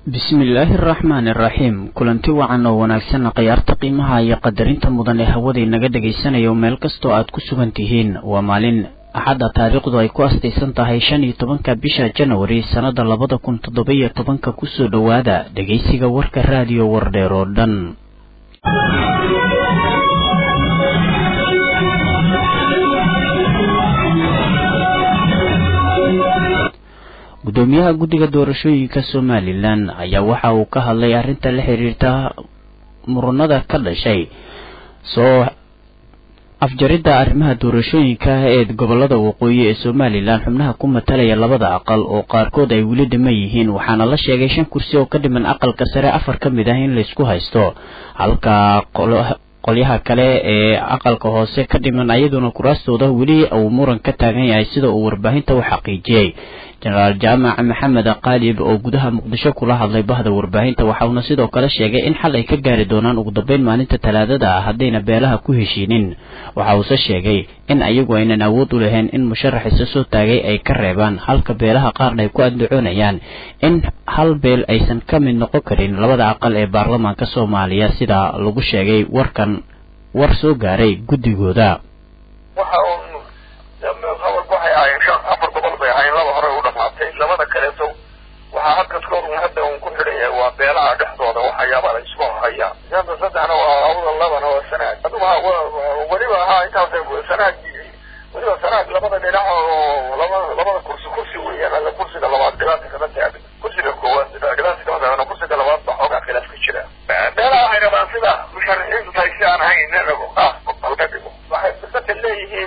bismillaahi araxmaani iraxiim kulanti wacan oo wanaagsan khiyaarta qiimaha iyo qadarinta mudan ee hawada inaga dhagaysanayo meel kastoo aad ku sugan tihiin waa maalin axadda taariikhdu ay ku astaysan tahay shan iyo tobanka bisha janwari sannada labada kun toddoba-iyo tobanka kusoo dhowaada dhegaysiga warka raadiyo wardheer oo dhan gudoomiyaha guddiga doorashooyinka somalilan ayaa waxa uu ka hadlay arrinta la xiriirta muranada ka dhashay soo afjaridda arrimaha doorashooyinka ee gobolada waqooyi ee somalilan xubnaha ku matalaya labada aqal oo qaarkood ay weli dhiman yihiin waxaana la sheegay shan kursi oo ka dhiman aqalka sare afar ka mid ah in laysku haysto halka qolyaha kale ee aqalka hoose ka dhiman ayaduna kuraastooda weli uu muran ka taagan yahay sida uu warbaahinta u xaqiijiyey jenaraal jaamac maxamed qaalib oo gudaha muqdisho kula hadlay bahda warbaahinta waxauna sidoo kale sheegay in xal ay ka gaari doonaan ugu dambeyn maalinta talaadada ah haddayna beelaha ku heshiinin waxa uuse sheegay in ayagu aynan awood u lahayn in musharax isa soo taagay ay ka reebaan halka beelaha qaarna ay ku andacoonayaan in hal beel aysan ka mid noqon karin labada aqal ee baarlamaanka soomaaliya sida lagu sheegay warkan war soo gaaray guddigooda labada kaleeto waxaa halkas ka hor hadda un ku xidhaya waa beelaha dhexdooda waxyaaba la isku hayaan shanta saddexna waa awda labana waa sanaag aduga weliba ahaa intaas sanaag weliba sanaag labada dhinac oo laba labada kursi kursi weeyaan alla kursiga labaad dhibaata kama taagan kursiga koowaad dhibaata kama taagan kursiga labaad baa xoogaa khilaaf ka jira beelaha waxay rabaan sida musharaxiintu tahay si aan ahayn in rabo qaas halka dhigo waxay dadka leeyihiin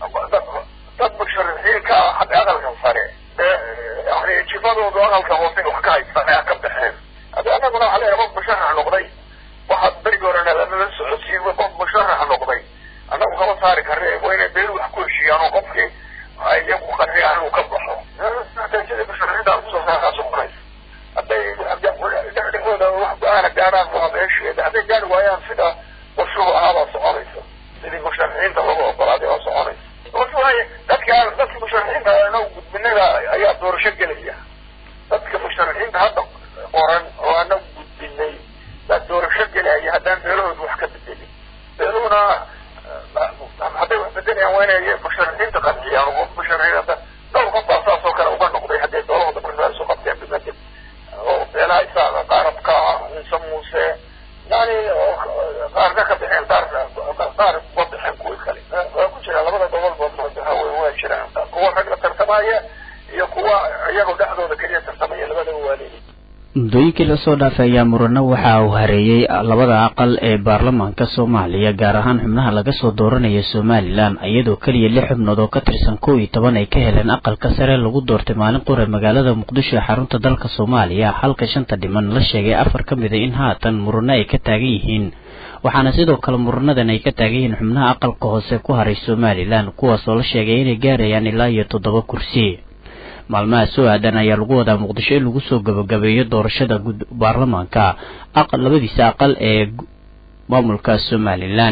dad musharaxiin ka ah xagga aqalka sare yani jifadoodu aqalka hoose wax ka haystaan ayaa ka baxeen hadi anaguna waxa leeyahay qof musharax noqday waxaad berigi horena lamala socodsiin qof musharax noqday annagu kama saari karne waa inay beel wax ku heshiiyaan oo qofkii iyagu qarriyaan inuu ka baxo sidii musharaxiinta kusoo saaraa soconaysa hadday dhexdhexdooda wax go-aana gaaraan waa meesheeda hadday gaari waayaan sida qorshuhu ahaabaa soconaysa sidii musharaxiinta lagu ogolaaday waa soconaysa waay dadka dadka musharaxiinta anagu gudbinaga ayaa doorasho gelaya dadka musharaxiinta hadda qoran oo anagu gudbinay baa doorasho gelaya haddaan beelahooda wax ka bedelin beeluhuna hadday wax bedelayaan waa inay musharaxiinta qanciyaan qof musharaxiin hadda dhowr qof baa saas oo kale uga noqday hadday beelahooda markaa isu qabteen bimadel oo beelaha isaga qaarabka ciise muuse yani qaarna ka baxeen qaar qaar uga baxeen kuwii kale waa ku jira labada gobolba waa jiraan kuwa rag la tartamaya iyo kuwa iyagoo dhexdooda keliya tartamaya labadaba waa leeyihin muddooyinkii lasoo dhaafay ayaa murano waxa uu hareeyey labada aqal ee baarlamaanka soomaaliya gaar ahaan xubnaha laga soo dooranaya somalilan iyadoo keliya lix xubnood oo ka tirsan kow iyo toban ay ka heleen aqalka sare lagu doortay maalin qura magaalada muqdisho ee xarunta dalka soomaaliya halka shanta dhiman la sheegay afar ka mid a in haatan murano ay ka taagan yihiin waxaana sidoo kale muranadan ay ka taagan yihiin xubnaha aqalka hoose ku haray somalilan kuwaasoo la sheegay inay gaarayaan ilaa iyo toddoba kursi maalmaha soo aadan ayaa lagu wadaa muqdisho in lagu soo gabagabeeyo doorashada baarlamaanka aqal labadiisa aqal ee maamulka somalilan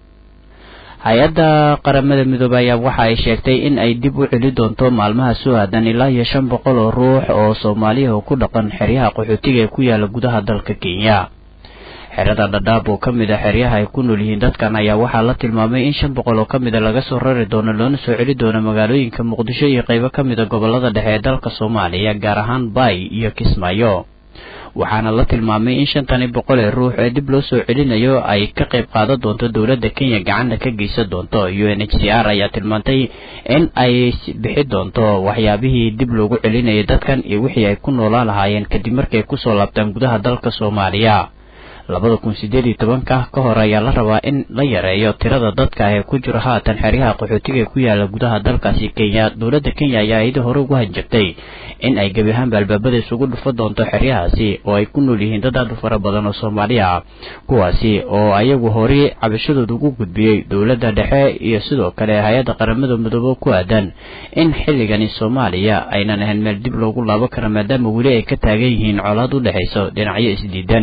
hay-adda qaramada midoobey ayaa waxa ay sheegtay in ay dib u celi doonto maalmaha soo aadan ilaa iyo shan boqol oo ruux oo soomaaliya oo ku dhaqan xeryaha qaxootiga ee ku yaala gudaha dalka kenya xerada dhadhaab oo ka mid a xeryaha ay ku nool yihiin dadkan ayaa waxaa la tilmaamay in shan boqol oo ka mid a laga soo rari doono loona soo celi doono magaalooyinka muqdisho iyo qaybo ka mid a gobolada dhexe ee dalka soomaaliya gaar ahaan baay iyo kismaayo waxaana la tilmaamay in shantani boqol ee ruux ee dib loo soo celinayo ay ka qayb qaadan doonto dowladda kenya gacanna ka geysan doonto u n h c r ayaa tilmaantay in ay bixi doonto waxyaabihii dib loogu celinayay dadkan iyo wixii ay ku noolaan lahaayeen kadib markay kusoo laabtaan gudaha dalka soomaaliya labada kun sideed iyo tobanka ka hor ayaa la rabaa in la yareeyo tirada dadka ee ku jira haatan xeryaha qaxootiga ee ku yaala gudaha dalkaasi kenya dowladda kenya ayaa iyada hore ugu hanjabtay in ay gebi ahaanba albaabada isugu dhufo doonto xeryahaasi oo ay ku nool yihiin dad aad u fara badan oo soomaaliya ah kuwaasi oo ayagu horey cabashadooda ugu gudbiyey dowladda dhexe iyo sidoo kale hay-adda qaramada midoobe ku aadan in xilligani soomaaliya aynan ahayn meel dib loogu laabo kara maadaama weli ay ka taagan yihiin colaad u dhexayso dhinacyo isdiidan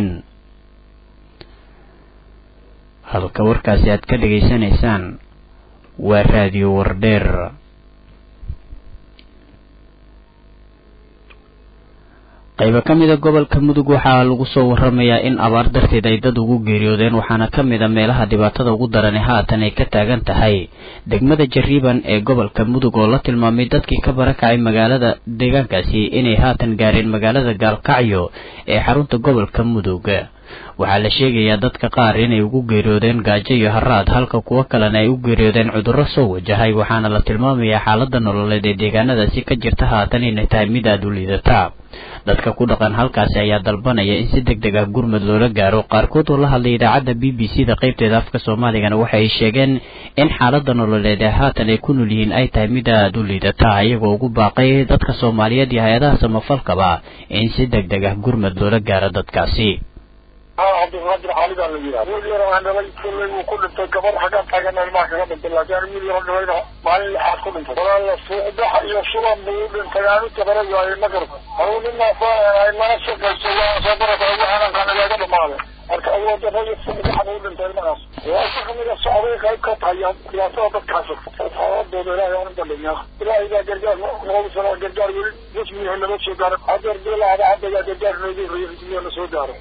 halka warkaasi aad ka dhegaysanaysaan waa raadiyo wardheer qaybo ka mida gobolka mudug waxaa lagu soo waramayaa in abaar darteed ay dad ugu geeriyoodeen waxaana ka mid a meelaha dhibaatada ugu darani haatan ay ka taagan tahay degmada jariiban ee gobolka mudug oo la tilmaamay dadkii ka barakacay magaalada deegaankaasi inay haatan gaareen magaalada gaalkacyo ee xarunta gobolka mudug waxaa la sheegayaa dadka qaar inay ugu geeriyoodeen gaajo iyo haraad halka kuwo kalena ay u geeriyoodeen cudurro soo wajahay waxaana la tilmaamayaa xaalada nololeed ee deegaanadaasi ka jirta haatan inay tahay mid aada u liidata dadka ku dhaqan halkaasi ayaa dalbanaya in si deg deg ah gurmud loola gaaro qaarkood oo la hadlay idaacadda b b c da qaybteeda afka soomaaligana waxa ay sheegeen in xaalada nololeed ee haatan ay ku nool yihiin ay tahay mid aada u liidata iyagoo ugu baaqay dadka soomaaliyeed iyo hay-adaha samafalkaba in si deg deg ah gurmud loola gaaro dadkaasi cabdiqaadir xaali baa la yidhaha wiil yar aan dhalay kullay wuu ku dhintay gabar xaggaan taagan ilmaha kaga dhintay laakiin wiil yar dhalayna maalin lixaad ku dhintay walaala suuqbaxa iyo shuban buu u dhintay aanu tabara waaye magarka anuu ninaa mana shaqayso waa soo barata waxaanan qaanigaaga dhamaaday marka awooddarra suuqbaxan u dhintay ilmahaas waa si kamida socday qayb ka tahay dhibaatada dadkaas xaaladooda ilaahay aan u bandhignaa ilaahay baa gargaar noogu sala gargaar weli jismihi nama soo gaaro hadeer bilaada haddagaa gargaar noogu horeeya jismihi na soo gaaro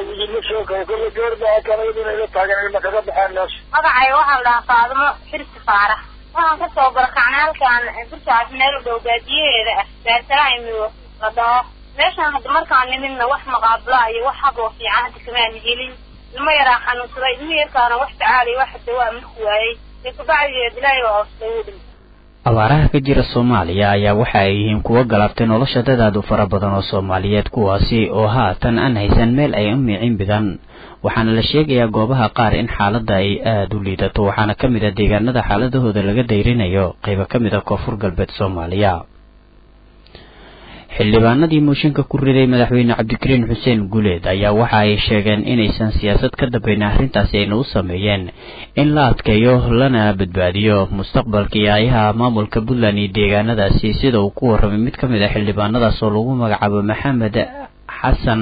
magacay waxaan dhahaa faadimo xirsi faarax waxaan kasoo barakacnay halkaan burkaas meel u dhow baadiyaheeda ah daarsalaamigo la dhaho meeshaan hadda markaan nimidna wax maqaabula iyo wax haboo fiican hadda kamaan helin ilmo yaraa xanuunsaday ilmo yarkaana wax tacaaliy wax dawaa marku waayey ee kubacdigeed ilaahay waa hoostay uu dhintay abaaraha ka jira soomaaliya ayaa waxa ay yihiin kuwo galabtay nolosha dad aad u fara badan oo soomaaliyeed kuwaasi oo haatan aan haysan meel ay u miicin bidan waxaana la sheegayaa goobaha qaar in xaaladda ay aada u liidato waxaana ka mid a deegaanada xaaladahooda laga dayrinayo qaybo ka mid a koonfur galbeed soomaaliya xildhibaanadii mooshinka ku riday madaxweyne cabdikariin xuseen guuleed ayaa waxa ay sheegeen inaysan siyaasad ka dambeyn arrintaasi ayna u sameeyeen in la adkeeyo lana badbaadiyo mustaqbalka iyo ayaha maamulka puntland iyo deegaanadaasi sida uu ku warramay mid ka mid a xildhibaanadaas oo lagu magacaabo maxamed xasan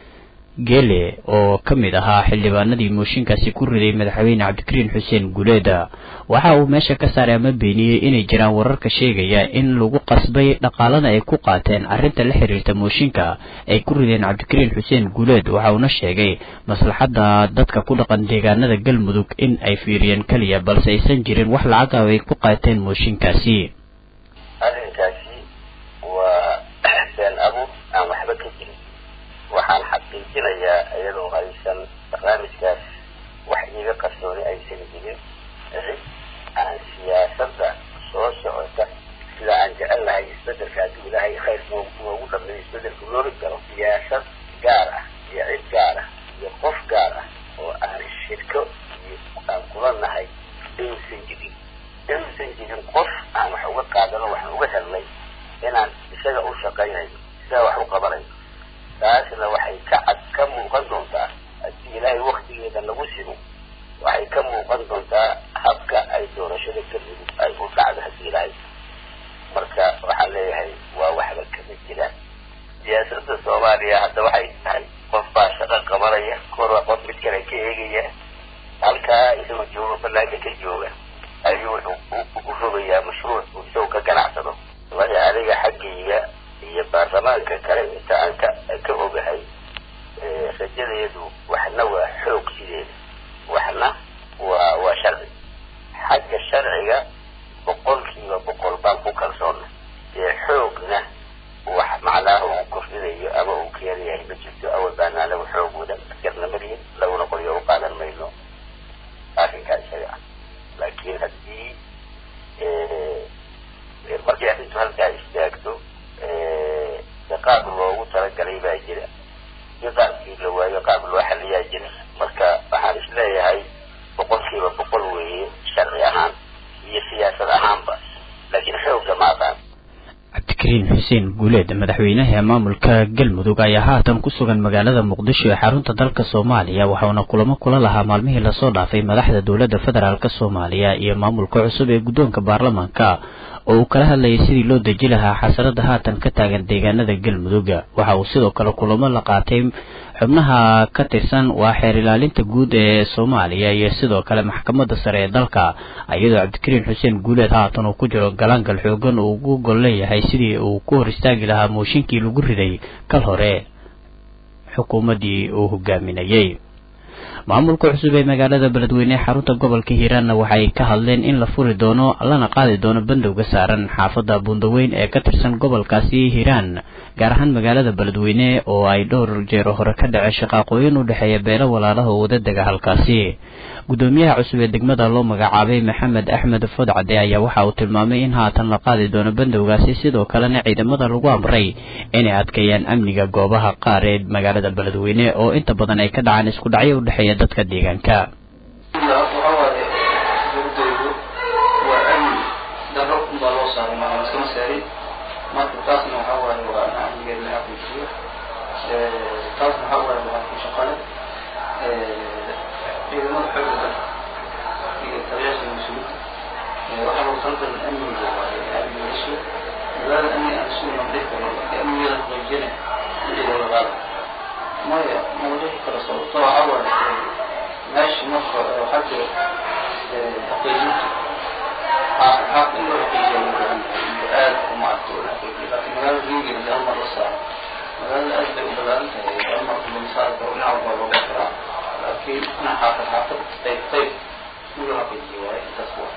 gele oo ka mid ahaa xildhibaanadii mooshinkaasi ku riday madaxweyne cabdikariin xuseen guuleeda waxa uu meesha ka saaray ama beeniyey inay jiraan wararka sheegaya in lagu qasbay dhaqaalana ay ku qaateen arrinta la xiriirta mooshinka ay ku rideen cabdikariin xuseen guuleed waxa uuna sheegay maslaxadda dadka ku dhaqan deegaanada galmudug in ay fiiriyeen keliya balse aysan jirin wax lacag ah ay ku qaateen mooshinkaasi arrinkaasi waa been abuur aan waxba ka jirin waxaan xaqiijinayaa iyadoo aysan barnaamijkaas wax iiga qarsooni aysan jirin cid aan siyaasadda soo socota sida aan jecel lahay isbedelka haddii ilaahay khayr noogu dhameeyo isbedelka loori karo siyaasad gaar ah iyo cid gaar ah iyo qof gaar ah oo aan shirko iyo aan kula nahay inuusan jirin inuusan jirin qof aan wax uga qaadano waxaan uga helnay inaan isaga u shaqaynayo isaga wax u qabanayo taasna waxay ka cad ka muuqan doontaa haddii ilaahay waktigeeda lagu simo waxay ka muuqan doontaa habka ay doorashada galmudug ay u dhacdo haddii ilaahay marka waxaan leeyahay waa waxba kama jiraan siyaasadda soomaaliya hadda waxay tahay qof baa shaqo qabanaya korwa qof mid kale ka eegaya halkaa isagoo jooga banaanka ka jooga ayuu wuxuu u rogayaa mashruuc uu isagoo ka ganacsado waya adiga xaggayga iyo baarlamaanka kale inta aan ka ka ogahay rajadeedu waxna waa xoog sideeda waxna waa waa sharci xagga sharciga boqolkiiba boqol baan ku kalsoonna ee xoogna wax macnaaha uu kordhinayo ama uu keenayahay ma jirto awal baana anagu xoog wadan askarna malihin laguna qoryo u qaadan mayno arrinkaa isaga ah laakiin haddii markay arrintu halkaa istaagto qaab loogu talagalay baa jira si qaabkii la waayo qaab loo xaliyaa jira marka waxaan isleeyahay boqolkiiba boqol weeye sharci ahaan iyo siyaasad ahaanba laakiin xoogga ma aqaan cabdikariin xuseen guuleed madaxweynaha maamulka galmudug ayaa haatan ku sugan magaalada muqdisho ee xarunta dalka soomaaliya waxauna kulamo kula lahaa maalmihii lasoo dhaafay madaxda dowladda federaalk soomaaliya iyo maamulka cusub ee guddoonka baarlamaanka oo uu kala hadlayay sidii loo deji lahaa xasarada haatan ka taagan deegaanada galmudug waxa uu sidoo kale kulamo la qaatay xubnaha ka tirsan waa xeer ilaalinta guud ee soomaaliya iyo sidoo kale maxkamadda sare ee dalka iyadoo cabdikariin xuseen guuleed haatan uu ku jiro galaangal xoogan uu ugu gol leeyahay sidii uu ku hor istaagi lahaa mooshinkii lagu riday kal hore xukuumaddii uu hogaaminayey maamulka cusub ee magaalada beledweyne ee xarunta gobolka hiiraanna waxay ka hadleen in la furi doono lana qaadi doono bandowga saaran xaafadda buundaweyn ee ka tirsan gobolkaasi hiiraan gaar ahaan magaalada beledweyne oo ay dhowr jeero hore ka dhacay shaqaaqooyin u dhexeeya beelo walaalaha oo wadadega halkaasi gudoomiyaha cusub ee degmada loo magacaabay maxamed axmed fodcade ayaa waxa uu tilmaamay in haatan la qaadi doono bandowgaasi sidoo kalena ciidamada lagu amray inay adkeeyaan amniga goobaha qaar ee magaalada beledweyne oo inta badan ay ka dhacaan isku dhacyo u dhexeeya dadka deegaanka maya mawduuci kale sababtoo waxaa waaye meesha marka xagga xaqiijinta xaq in loo xaqiijiya loo baahan yahay iyo aad uma arko loo xaqiijiyo laakiin magaalada riigeeda hal mar la saaro magaalada aad bay u balaaran tahay hal mar lama saari karo dhinac walba looga karaa laakiin dhinac xaafad xaafad qayb qayb in loo xaqiijiyo waaye intaas wa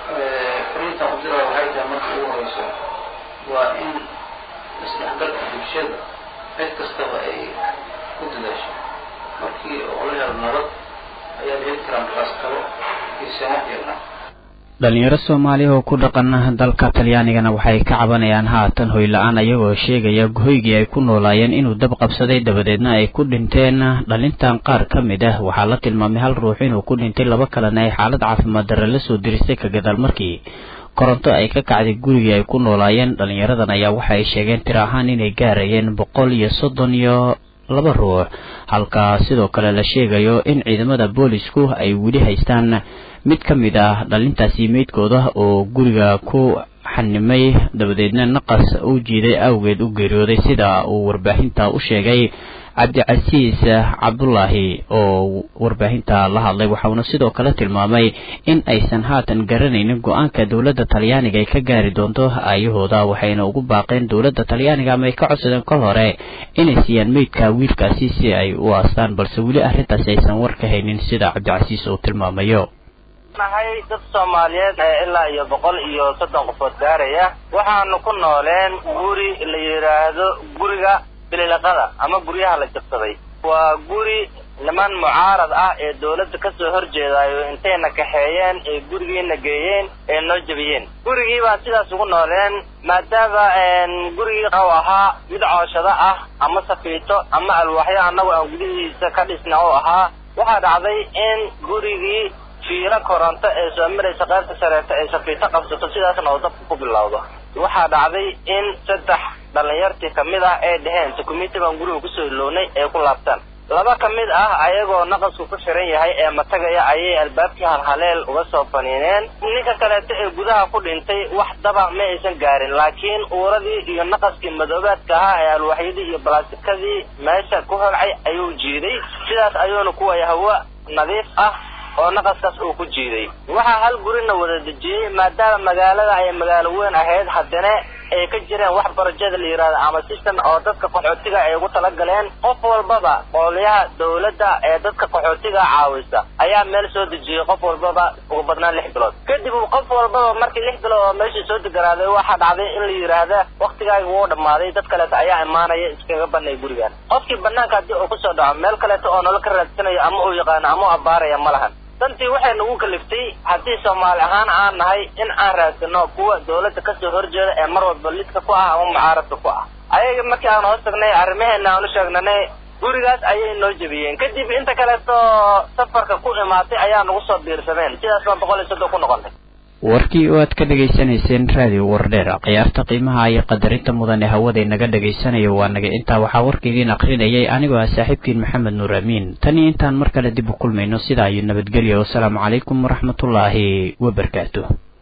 fariinta qudira waxay tahay marka ugu horeyso waa in isdhexgalka bulshada cid kastaba ay ku dadaasho markii oo la helo nabad ayaa la heli karaa markaas kale isama jirna dhalinyaro soomaaliya oo ku dhaqan dalka talyaanigana waxay ka cabanayaan haatan hoy la-aan ayagoo sheegaya hoygii ay ku noolaayeen inuu dab qabsaday dabadeedna ay ku dhinteen dhalintan qaar ka mid ah waxaa la tilmaamay hal ruux inuu ku dhintay laba kalena ay xaalad caafimaad darre la soo diristay ka gadaal markii koronto ay ka kacday gurigii ay ku noolaayeen dhalinyaradan ayaa waxa ay sheegeen tir ahaan inay gaarayeen boqol iyo soddon iyo laba ruux halka sidoo kale la sheegayo in ciidamada boolisku ay weli haystaan mid ka mid ah dhalintaasi meydkooda oo guriga ku xanimay dabadeedna naqas u jiiday awgeed u geeriyooday sida uu warbaahinta u sheegay cabdicasiis cabdulaahi oo warbaahinta la hadlay waxauna sidoo kale tilmaamay in aysan haatan garanaynin go-aanka dowladda talyaaniga ay ka gaari doonto aayahooda waxayna ugu baaqeen dowladda talyaaniga ama ay ka codsadeen kol hore inay siiyaan meydka wiilkaasi si ay u aastaan balse weli arrintaasi aysan war ka haynin sida cabdicasiis uu tilmaamayo nahay dad soomaaliyeed ee ilaa iyo boqol iyo soddon qofood gaaraya waxaanu ku nooleen guri la yidhaahdo guriga bililaqada ama guryaha la jabsaday waa guri niman mucaarad ah ee dawladda kasoo horjeedaayo intayna kaxeeyeen ee gurigiina geeyeen ee noo jebiyeen gurigii baan sidaas ugu nooleen maadaama gurigii u ahaa mid cooshado ah ama safiito ama alwaaxyo annagu aan gudihiisa ka dhisna oo ahaa waxaa dhacday in gurigii fiilo koronto ee soo maraysa qaybta sareeta ay safiito qabsato sidaasna oo dabka ku bilowdo waxaa dhacday in saddex dhallinyartii kamid ah ay dheheen dukumenti baan guriga kusoo ilownay ee ku laabtaan laba ka mid ah ayagoo naqasku ku xiran yahay ee matagaya ayay albaabkii halhaleel uga soo faniineen ninka kaleeto ee gudaha ku dhintay wax daba ma aysan gaarin laakiin uuradii iyo naqaskii madoobaadka ahaa ee alwaaxyadii iyo balaasikadii meesha ku holcay ayuu jiiday sidaas ayuuna kuwaya hawo nadiif ah oo naqaskaas uu ku jiiday waxaa hal gurina wada dejiyey maadaama magaalada ay magaalo weyn ahayd haddana ay ka jireen wax barajada la yidhahdo ama system oo dadka qaxootiga ay ugu talagaleen qof walbaba qoolyaha dawladda ee dadka qaxootiga caawisa ayaa meel soo dejiyey qof walbaba ugu badnaan lix bilood kadib qof walbaba markii lix bilood oo meeshii soo deganaaday waxaa dhacday in la yidhaahda waktigaaga wuu dhammaaday dad kaleeto ayaa imaanaya iskaga banay gurigan qofkii banaanka haddii uu kusoo dhaco meel kaleeto oo nolol ka raadsanayo ama uu yaqaano ama u abaaraya ma lahan dantii waxay nagu kaliftay haddii soomaali ahaan aan nahay in aan raadsano kuwa dawladda kasoo horjeeda ee mar walba lidka ku ah ama mucaaradka ku ah ayaga markii aan hoos tagnay arrimaheena aan u sheegnanay gurigaas ayay noo jebiyeen kadib inta kaleeto safarka ku imaatay ayaa nagu soo biirsameen sidaas baan boqol iyo soddon ku noqonay warkii oo aad ka dhegaysanayseen raadiyo wardheer khiyaarta qiimaha iyo qadarinta mudan ee hawada inaga dhagaysanayo waa naga intaa waxaa warka idiin akrinayay anigoo ah saaxiibkiin maxamed nuur amiin tan iyo intaan mar kale dib u kulmayno sidaa iyo nabadgelya wasalaamu calaykum waraxmatullaahi wabarakaatu